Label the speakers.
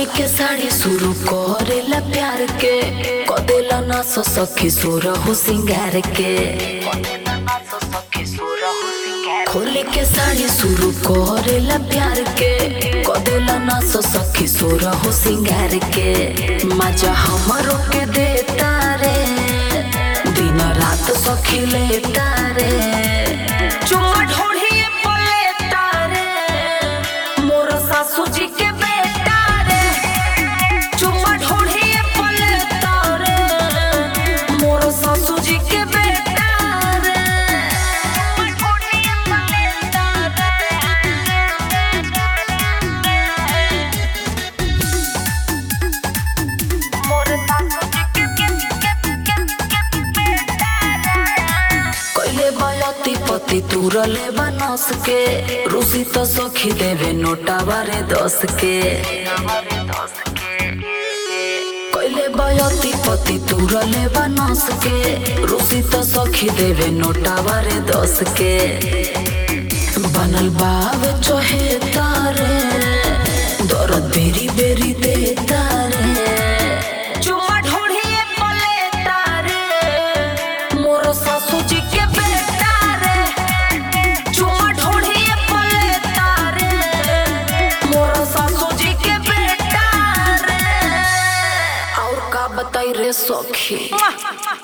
Speaker 1: के साड़ी शुरू करेला प्यार के कदेला ना सो सखी सोर हो सिंगार के खोले के साड़ी शुरू करेला प्यार के कदेला ना सो सखी सोर हो सिंगार के मजा हमरो के देता रे दिन रात सखी लेता रे चुम्मा ढोढ़िए पलेता रे मोर सासू जी के बेटा रे चुम्मा ढोढ़िए पलेता रे मोर सासू जी के बेटा रे ढोढ़िए पलेता कैले बयती पति तुरले बनस के रूसी तो सखी देवे नोटा बारे दस के कैले बयती पति तुरले बनस के रूसी तो सखी देवे नोटा बारे दस के बनल बाब चोहे तारे दर्द बेरी बेरी दे तारे चुम्मा ढोढ़िए पले तारे मोर सासू जी के बेटा रे चुम्मा ढोढ़िए पले तारे मोर सासू जी के बेटा रे और का बताई रे सखी